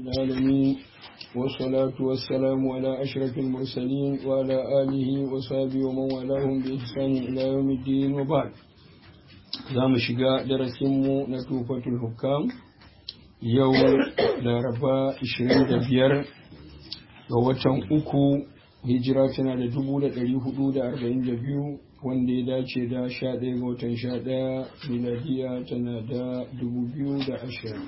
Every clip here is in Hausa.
العالمين والصلاة والسلام على أشرف المرسلين وعلى آله وصحبه ومن والاهم بإحسان إلى يوم الدين وبعد za mu shiga darasinmu na tufatul hukam yau laraba 25 ga watan uku hijira tana da 442 wanda ya dace da 11 ga watan 11 miladiya tana da 2020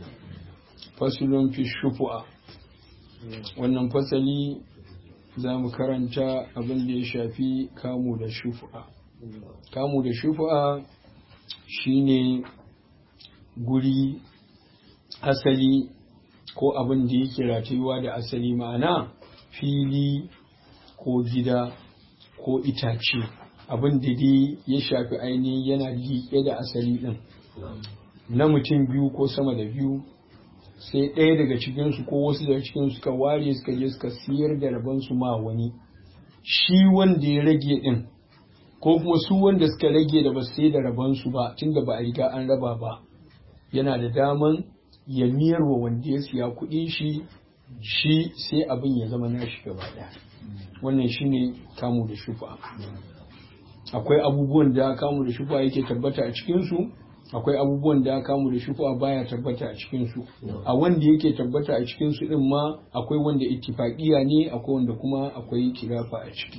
fasulun fi shufu'a wannan fasali za mu karanta abin da ya shafi kamu da shufu'a kamu da shufu'a shine guri asali ko abin da yake ratayuwa da asali ma'ana fili ko gida ko itace abin da dai ya shafi ainihin yana liƙe da asali ɗin na mutum biyu ko sama da biyu sai ɗaya daga cikinsu ko wasu daga cikinsu suka ware suka je suka siyar da rabansu ma wani shi wanda ya rage ɗin ko kuma su wanda suka rage da ba sai da rabansu ba tunda ba a riga an raba ba yana da daman ya miyar wa wanda ya siya kuɗin shi shi sai abin ya zama nashi gaba ɗaya wannan shine kamu da shufa akwai abubuwan da kamu da shufa yake tabbata a cikinsu akwai abubuwan da kamu da shufa baya tabbata a cikinsu a wanda yake tabbata a cikinsu din ma akwai wanda ittifaqiya ne akwai wanda kuma akwai kilafa a ciki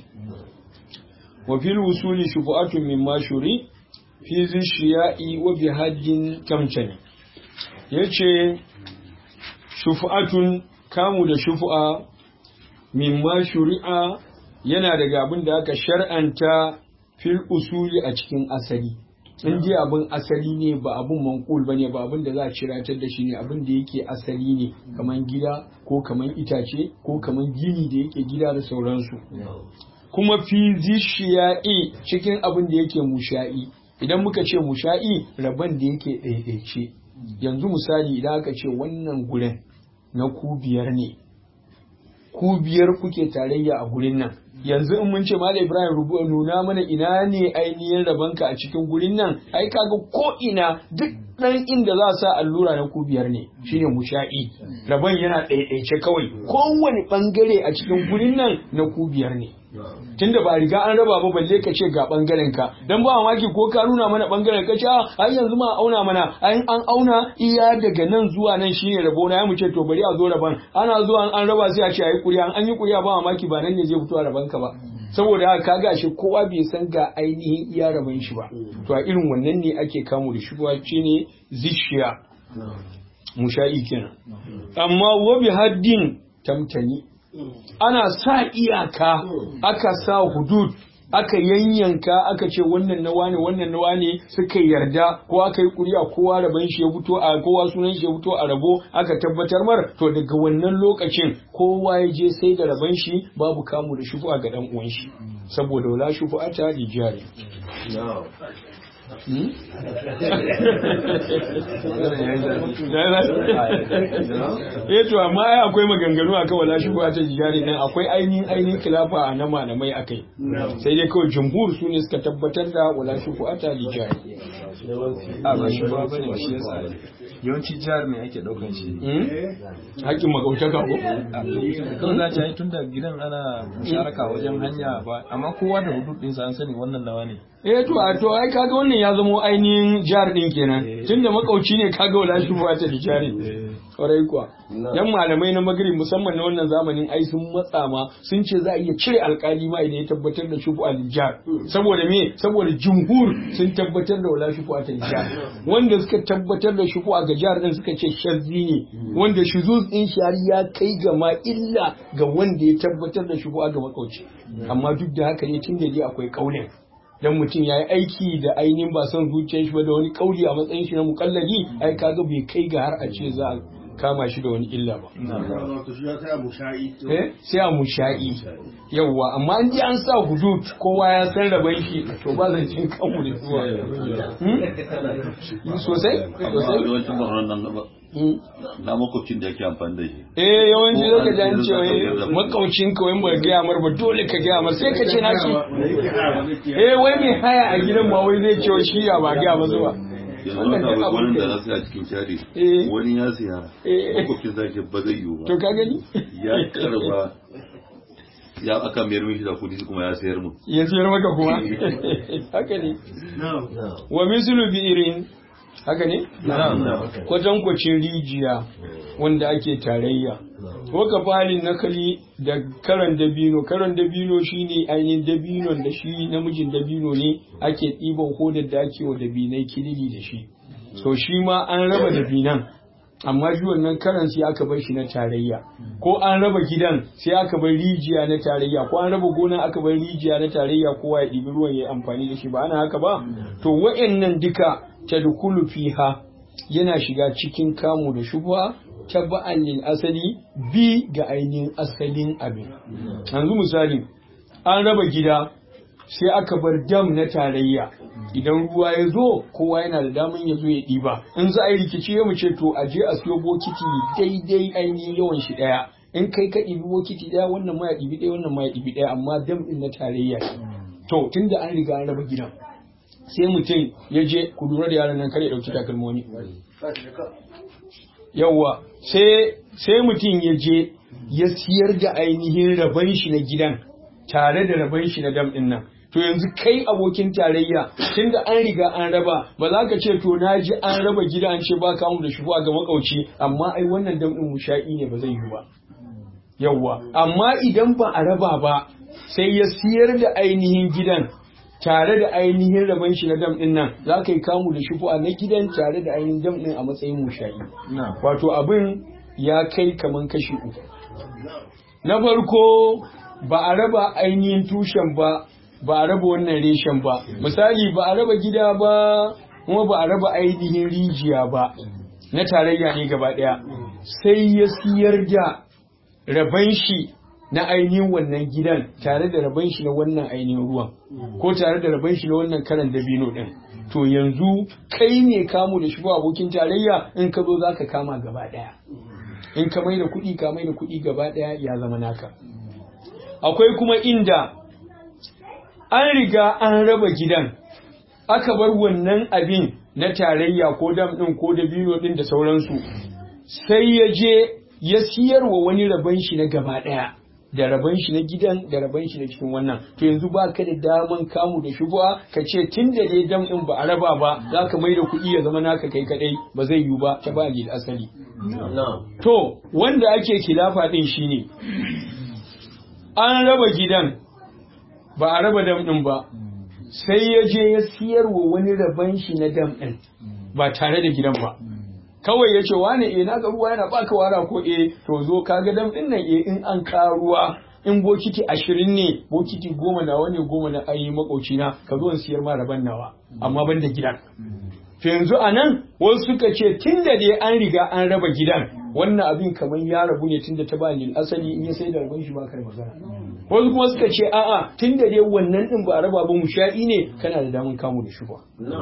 وفي الوصول شفعة مما شري في ذي الشياء وبهد تمتني yace shufa'atun kamu da shufa'a mimma shuri'a yana daga abin da aka shar'anta fil usuli a cikin asali in ji abin asali ne ba abin manqul bane ba abin da za a ciratar da shi ne abin da yake asali ne kaman gida ko kaman itace ko kaman gini da yake gida da sauransu kuma fi zishiya'i cikin abin da yake musha'i idan muka ce musha'i rabon da yake ɗaiɗaice yanzu misali idan aka ce wannan gurin na ku biyar ne ku biyar kuke tarayya a gurin nan yanzu in mun ce Malam Ibrahim rubu nuna mana ina ne ainihin rabanka a cikin gurin nan ai kaga ko ina duk dan inda za sa allura na ku biyar ne shine musha'i rabon yana ɗaiɗaice kawai kowane bangare a cikin gurin nan na ku biyar ne tunda ba riga an raba ba balle ka ce ga bangaren ka dan ba mamaki ko ka nuna mana bangaren ka ce ai yanzu ma auna mana ai an auna iya daga nan zuwa nan shine rabo na ya mu ce to bari a zo raban ana zuwa an raba sai a ce ai kuriya an yi kuriya ba mamaki ba nan ne zai fito a raban ka ba saboda haka kaga shi kowa bai san ga ainihin iya raban shi ba to a irin wannan ne ake kamu da shi shine zishiya musha'i kenan amma wabi haddin tamtani ana sa iyaka aka sa hudud aka yanyanka aka ce wannan na wane wannan na wane suka yarda ko aka yi kuri'a kowa rabon shi ya fito a kowa sunan shi ya fito a rabo aka tabbatar mar to daga wannan lokacin kowa ya je sai da rabon shi babu kamu da shufu ga dan uwan shi saboda wala shufu ata lijari eh to amma ai akwai maganganu akan wala shi ta jigari nan akwai ainihin ainihin khilafa a na malamai akai sai dai kawai jumhur su ne suka tabbatar da wala shi ta jigari a ba shi ba bane shi yasa yawanci jihar mai ake daukan shi hakkin magautaka ko kawai za ta yi tun da gidan ana musharaka wajen hanya ba amma kowa da hudud ɗinsa an sani wannan nawa ne eh to a to ai kaga wannan ya zamo ainihin jihar din kenan tunda makauci ne kaga wala shi ba ta jari kwarai kuwa yan malamai na magari musamman na wannan zamanin ai sun matsa ma sun ce za a iya cire alkali ma idan ya tabbatar da shufu al-jar saboda me saboda jumhur sun tabbatar da wala shufu al-jar wanda suka tabbatar da shufu a gajar din suka ce shazzi ne wanda shuzuz din shari ya kai ga ma illa ga wanda ya tabbatar da shufu ga makauci amma duk da haka ne tun da dai akwai kaulin dan mutum ya yi aiki da ainihin ba son zuciyar shi ba da wani kauli a matsayin shi na mukalladi ai kaga bai kai ga har a ce za a kama shi da wani illa ba. sai a musha'i yawwa amma an ji an sa hudud kowa ya san rabai shi to ba zan cin kanmu da zuwa sosai sosai na makwabcin da yake amfani da shi eh yawanci zaka ji an ce wai makaucin ka wai ba gaya mar ba dole ka gaya mar sai ka ce na ci eh wai mai haya a gidan ma wai zai ce shi ya ba gaya masa ba yanzu wannan wata duk abu abin wani da da na siya cikin cari Eh. wani ya siya Eh. makwabcin zaki ba zai yiwu to ba ka gani ya karba ya aka mayar mishi da kudi kuma ya sayar mu ya siyar maka kuma haka ne wa mislu bi'irin haka ne kwatankwacin rijiya wanda ake tarayya waka falin nakali da karan dabino karan dabino shine ainihin dabinon da shi namijin dabino ne ake ɗiban hodar da ake wa dabinai kilili da shi so shi ma an raba dabinan amma shi wannan karan sai aka bar shi na tarayya ko an raba gidan sai aka bar rijiya na tarayya ko an raba gona aka bar rijiya na tarayya kowa ya ɗibi ruwan ya yi amfani da shi ba ana haka ba to wa'annan duka tadkhulu fiha yana shiga cikin kamu da shubha tabba'an lil asali bi ga ainihin asalin abin yanzu misali an raba gida sai aka bar dam na tarayya idan ruwa ya zo kowa yana da daman ya zo ya ɗiba in za a yi rikici ya mu ce to a je a siyo bokiti daidai ainihin yawan shi ɗaya in kai ka ɗibi bokiti ɗaya wannan ma ya ɗibi ɗaya wannan ma ya ɗibi ɗaya amma dam ɗin na tarayya ne to tunda an riga an raba gidan sai mutum ya je ku lura da yaran nan kare ɗauki takalmomi yawwa sai sai mutum ya je ya siyar da ainihin raban shi na gidan tare da raban shi na dam ɗin nan to yanzu kai abokin tarayya tunda an riga an raba ba za ka ce to na ji an raba gida an ce ba kamu da shubuwa ga makauci amma ai wannan dam ɗin musha'i ne ba zai yi ba yawwa amma idan ba a raba ba sai ya siyar da ainihin gidan tare da ainihin rabon shi na dam din nan za ka yi kamu da shufu'a na gidan tare da ainihin dam din a matsayin mushayi wato abin ya kai kaman kashi uku na farko ba a raba ainihin tushen ba ba a raba wannan reshen ba misali ba a raba gida ba kuma ba a raba ainihin rijiya ba na tarayya ne gaba daya sai ya siyar da raban shi na ainihin wannan gidan tare da raban shi na wannan ainihin ruwan ko tare da raban shi na wannan karan dabino din to yanzu kai ne kamu da shi ba abokin tarayya in ka zo za ka kama gaba daya in ka mai da kuɗi ka mai da kuɗi gaba daya ya zama naka akwai kuma inda an riga an raba gidan aka bar wannan abin na tarayya ko dam din ko dabino din da sauransu sai ya je ya siyarwa wani rabon shi na gaba daya da rabon shi na gidan da rabon shi na cikin wannan to yanzu ba ka da daman kamu da shubuwa ka ce tun da dai dam din ba a raba ba za ka mai da kuɗi ya zama naka kai kadai ba zai yiwu ba ta ba lil asali to wanda ake kilafa din shine an raba gidan ba a raba dam din ba sai ya je ya siyarwa wani rabon shi na dam din ba tare da gidan ba kawai ya ce wane eh naga ruwa yana baka wara ko eh to zo kaga dam din nan eh in an ka ruwa in bokiti ashirin ne bokiti goma nawa ne goma na ayi makauci na ka zo in siyar ma raban nawa amma ban da gidan to yanzu a nan wasu suka ce tun da dai an riga an raba gidan wannan abin kamar ya rabu ne tun da ta ba lil asali in ya sai da rabon shi ba kai magana wasu kuma suka ce a'a tun da dai wannan din ba a raba ba mu sha'i ne kana da damun kamu da shi ba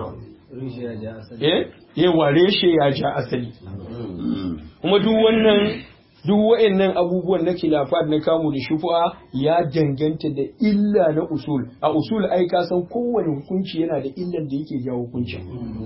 eh yawa reshe ya ja asali kuma duk wannan duk wa'annan abubuwan na khilafat na kamu da shufa ya danganta da illa na usul a usul ai ka san kowane hukunci yana da illan da yake jawo hukunci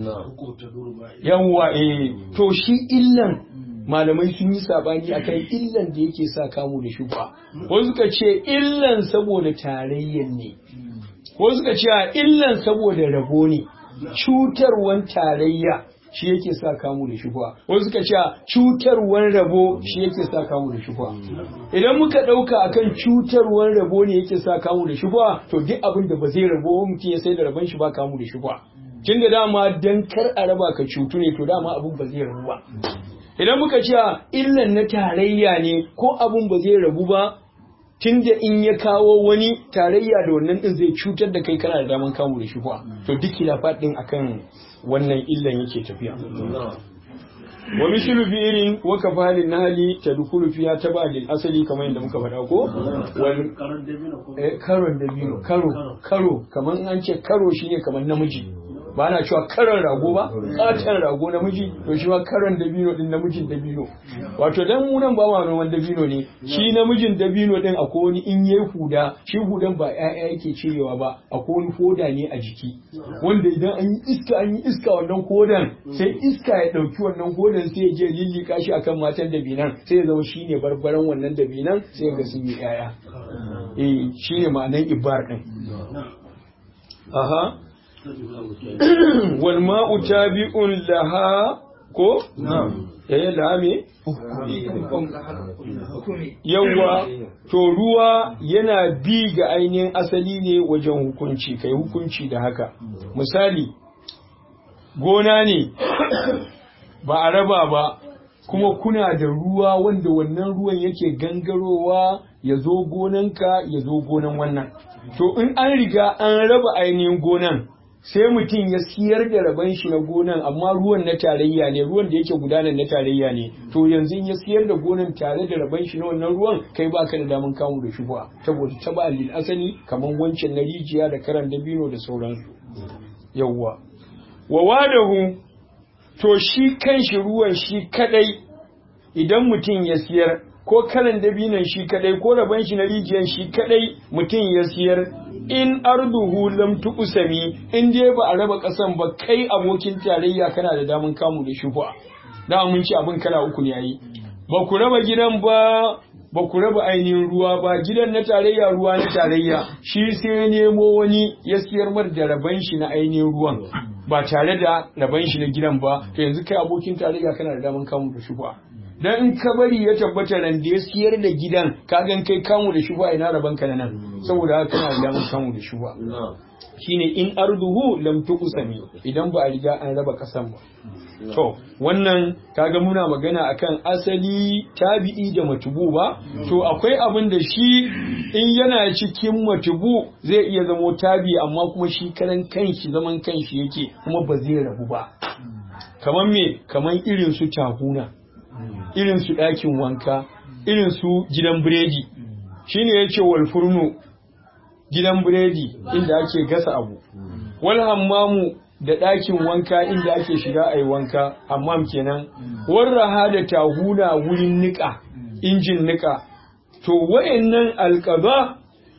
yawa eh to shi illan malamai sun yi sabani akan illan da yake sa kamu da shufa wasu suka ce illan saboda tarayyan ne wasu suka ce illan saboda rabo ne cutarwan tarayya shi yake sa kamu da shubuwa wasu suka ce cutarwan rabo shi yake sa kamu da shubuwa idan muka ɗauka akan cutarwan rabo ne yake sa kamu da shubuwa to duk abin da ba zai rabo mutum ya sai da rabon shi ba kamu da shubuwa tun da dama dan kar a raba ka cutu ne to dama abin ba zai rabu ba idan muka ce illan na tarayya ne ko abin ba zai rabu ba tun da in ya kawo wani tarayya da wannan din zai cutar da kai kana da daman kamu da shubuwa to duk khilafat din akan wannan illan yake tafiya wa mislu bi'irin wa kafalin nahli tadkhulu fiha tabadil asali kamar yadda muka faɗa ko wal eh karon dabino karo karo kamar an ce karo shine kamar namiji ba na cewa karan rago ba katon rago namiji to shi ma karan dabino din namijin dabino wato dan mu nan ba ma noman dabino ne shi namijin dabino din akwai wani in yayi huda shi hudan ba ƴaƴa yake cirewa ba akwai wani hoda ne a jiki wanda idan an yi iska an yi iska wannan hodan sai iska ya ɗauki wannan hodan sai ya je lillika shi akan matan dabinan sai ya zama shine barbaran wannan dabinan sai ga sun yi ƴaƴa eh shine ma'anan ibar din aha wal ma'u tabi'un laha ko eh laha me yawwa to ruwa yana bi ga ainihin asali ne wajen hukunci kai hukunci da haka misali gona ne ba a raba ba kuma kuna da ruwa wanda wannan ruwan yake gangarowa ya zo gonanka ya zo gonan wannan to in an riga an raba ainihin gonan sai mutum ya siyar da raban shi na gonan amma ruwan na tarayya ne ruwan da yake gudanar na tarayya ne to yanzu in ya siyar da gonan tare da raban shi na wannan ruwan kai baka da damun kamu da shubuwa saboda ta ba lil asali kamar wancan na rijiya da karan dabino da sauransu yawwa wa wadahu to shi kanshi ruwan shi kadai idan mutum ya siyar ko kalan dabinan shi kadai ko raban shi na rijiyar shi kadai mutum ya siyar in arduhu lam tuqsami in dai ba a raba kasan ba kai abokin tarayya kana da damun kamu da shufa da mun ci abin kala uku ne yayi ba ku raba gidan ba ba ku raba ainihin ruwa ba gidan na tarayya ruwa na tarayya shi sai nemo wani ya siyar mar da raban shi na ainihin ruwan ba tare da raban shi na gidan ba to yanzu kai abokin tarayya kana da damun kamu da shufa dan in ka bari ya tabbata ran da ya siyar da gidan ka gan kai kamu da shuba ina raban ka nan saboda haka kana da damar kamu da shuba shine in arduhu lam tuqsami idan ba a riga an raba kasan ba to wannan kaga muna magana akan asali tabi'i da matubu ba to akwai abin da shi in yana cikin matubu zai iya zamo tabi amma kuma shi karan kanshi zaman kanshi yake kuma ba zai rabu ba kamar me kamar irin su tahuna irin su ɗakin wanka irin su gidan biredi shine yace wal furnu gidan biredi inda ake gasa abu wal hammamu da ɗakin wanka inda ake shiga a yi wanka hammam kenan warraha da tahuna wurin niƙa injin niƙa to wayannan alƙaza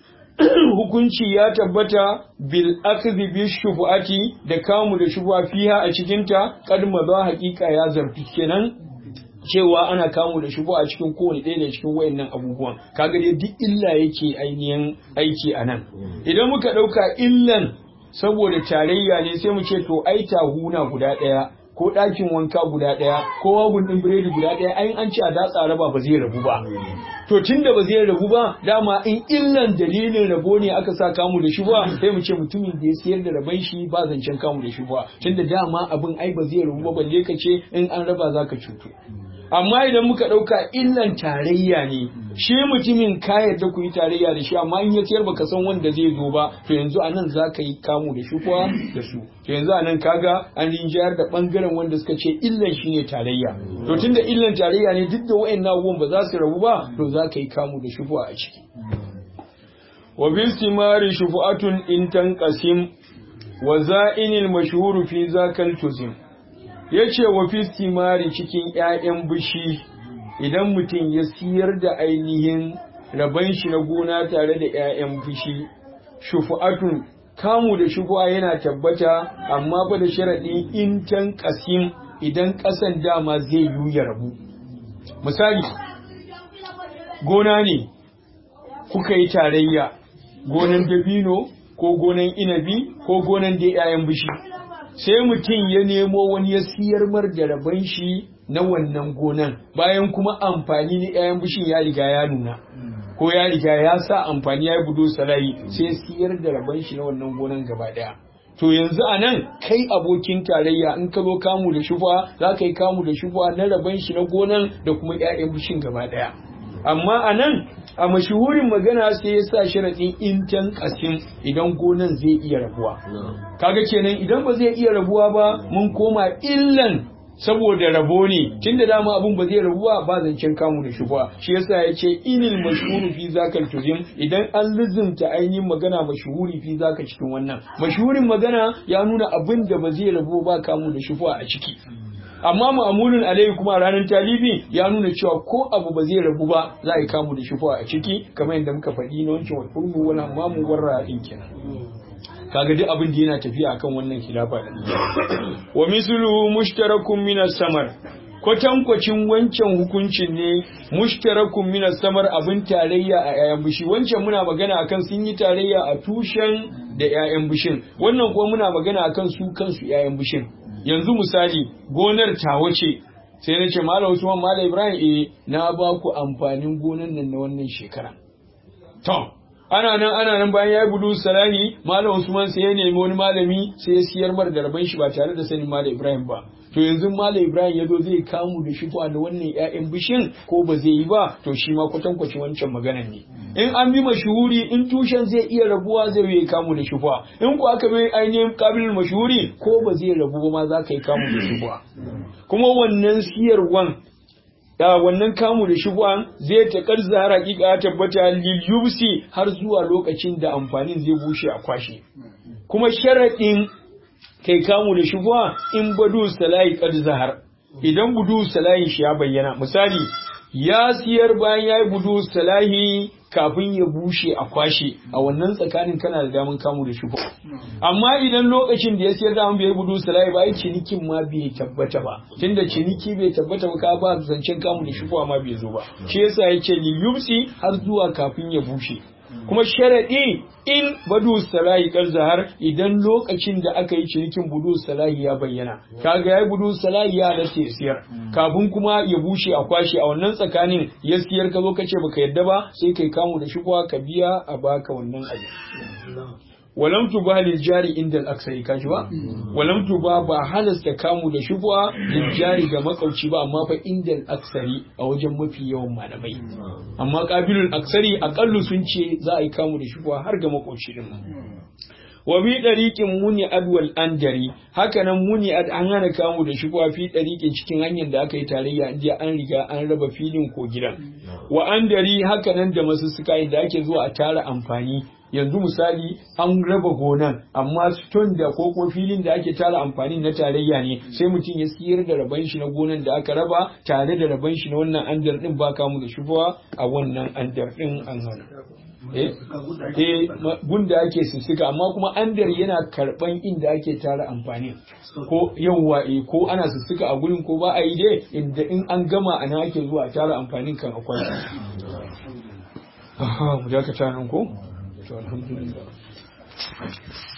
hukunci ya tabbata bil akhdhi bi shubuati da kamu da shubuwa fiha a cikinta kad maza haƙiƙa ya zarfi kenan cewa ana kamu da shubu a cikin kowane ɗaya da cikin wayannan abubuwan kaga dai duk illa yake ainihin aiki a nan idan muka ɗauka illan saboda tarayya ne sai mu ce to ai tahuna guda ɗaya ko ɗakin wanka guda ɗaya ko wagun ɗin biredi guda ɗaya ai an ci a datsa raba ba zai rabu ba to tunda ba zai rabu ba dama in illan dalilin rabo ne aka sa kamu da shi ba sai mu ce mutumin da ya sayar da raban shi ba zancen kamu da shi ba tunda dama abin ai ba zai rabu ba balle ka ce in an raba zaka cutu amma idan muka ɗauka illan tarayya ne shi mutumin ka yarda ku yi tarayya da shi amma in ya sayar baka san wanda zai zo ba to yanzu anan za ka yi kamu da shi kuwa da su to yanzu anan kaga an rinjayar da bangaren wanda suka ce illan shi ne tarayya to tunda illan tarayya ne duk da wa'annan abubuwan ba za su rabu ba to za ka yi kamu da shi kuwa a ciki wa bil simari shufu'atun in tanqasim wa za'inil mashhuru fi zakal tuzim ya ce wa fistimari cikin ‘ya'yan bishi idan mutum ya siyar da ainihin raban shi na gona tare da ‘ya'yan bishi shufu'atun kamu da shufu'a yana tabbata amma ba da sharaɗi in can ƙasim idan ƙasan dama zai yi ya rabu misali gona ne kuka yi tarayya gonan dabino ko gonan inabi ko gonan da ‘ya'yan bishi sai mutum ya nemo wani ya siyar mar da rabon shi na wannan gonan bayan kuma amfani na 'ya'yan bishin ya riga ya nuna ko ya riga ya sa amfani ya yi budo salayi sai siyar da rabon shi na wannan gonan gaba daya to yanzu a nan kai abokin tarayya in ka zo kamu da shufa za ka yi kamu da shufa na rabon shi na gonan da kuma 'ya'yan bishin gaba daya amma a nan a mashuhurin magana sai ya sa sharaɗin intan ƙasim idan gonan zai iya rabuwa kaga kenan idan ba zai iya rabuwa ba mun koma illan saboda rabo ne tunda dama abun ba zai rabu ba ba zancen kamu da shubuha shi yasa ya ce inil mashhuru fi zakal tuzim idan an lizumta ainihin magana mashhuri fi zaka cikin wannan mashhurin magana ya nuna abin da ba zai rabu ba kamu da shubuha a ciki amma ma'amulin alaihi kuma ranar talibi ya nuna cewa ko abu ba zai rabu ba za a yi kamu da shubuha a ciki kamar yadda muka faɗi na wancan wal furmu wal hamamu war ra'in kenan kaga duk abin da yana tafiya akan wannan khilafa din wa misluhu mushtarakun min samar kwatankwacin wancan hukuncin ne mushtarakun min samar abin tarayya a yayan bishi wancan muna magana akan sun yi tarayya a tushen da yayan bishin wannan kuma muna magana akan su kansu yayan bishin yanzu misali gonar tawa ce sai na ce malam Usman malam Ibrahim eh na ba ku amfanin gonan nan na wannan shekara to ana nan ana nan bayan ya yi budu salahi malam usman sai ya nemi wani malami sai ya siyar mar da rabon shi ba tare da sanin malam ibrahim ba to yanzu malam ibrahim ya zo zai kamu da shi da wannan ƴaƴan bishin ko ba zai yi ba to shi ma kwatankwacin wancan maganan ne in an bi mashuhuri in tushen zai iya rabuwa zai yi kamu da shufa in ko aka bi ainihin kabilin mashuhuri ko ba zai rabu ba ma za ka yi kamu da shufa kuma wannan siyarwan da wannan kamu da shubuhan zai ta karza hakika tabbata lil yubsi har zuwa lokacin da amfanin zai bushe a kwashe kuma sharadin kai kamu da shubuha in badu salahi kad zahar idan budu salahin shi ya bayyana misali ya siyar bayan yayi budu salahi kafin ya bushe a kwashe a wannan tsakanin kana da daman kamu da shufa amma idan lokacin da ya siyar da bai budu salai ba ai cinikin ma bai tabbata ba tunda ciniki bai tabbata ba ka ba zancen kamu da shufa ma bai zo ba shi yasa yace li yubsi har zuwa kafin ya bushe kuma sharadi in badu salahi kar zahar idan lokacin da aka yi cinikin budu salahi ya bayyana kaga yayi budu salahi ya halatta ya siyar kafin kuma ya bushe a kwashe a wannan tsakanin ya siyar ka zo kace baka yadda ba sai kai kamu da shi ka biya a baka wannan abu walam tuba lil jari inda al-aksari kaji ba walam tuba ba halasta kamu da shubha lil jari ga makauci ba amma fa inda al-aksari a wajen mafi yawan malamai amma qabilul aksari aqallu sun ce za a yi kamu da shubha har ga makauci din wa bi dariqin muni adwal andari haka nan muni ad an hana kamu da shubha fi dariqin cikin hanyar da aka yi tarayya inda an riga an raba filin ko gidan wa andari haka nan da masussuka da ake zuwa a tara amfani yanzu misali an raba gonan amma stone da koko filin da ake tara amfani na tarayya ne sai mutum ya siyar da raban shi na gonan da aka raba tare da raban shi na wannan andar din ba kamu da shubuwa a wannan andar din an hana eh eh gunda ake sussuka amma kuma andar yana karban inda ake tara amfani ko yawwa eh ko ana sussuka a gurin ko ba a yi dai inda in an gama ana ake zuwa tara amfanin kan akwai aha mu dakata nan ko to alhamdulillah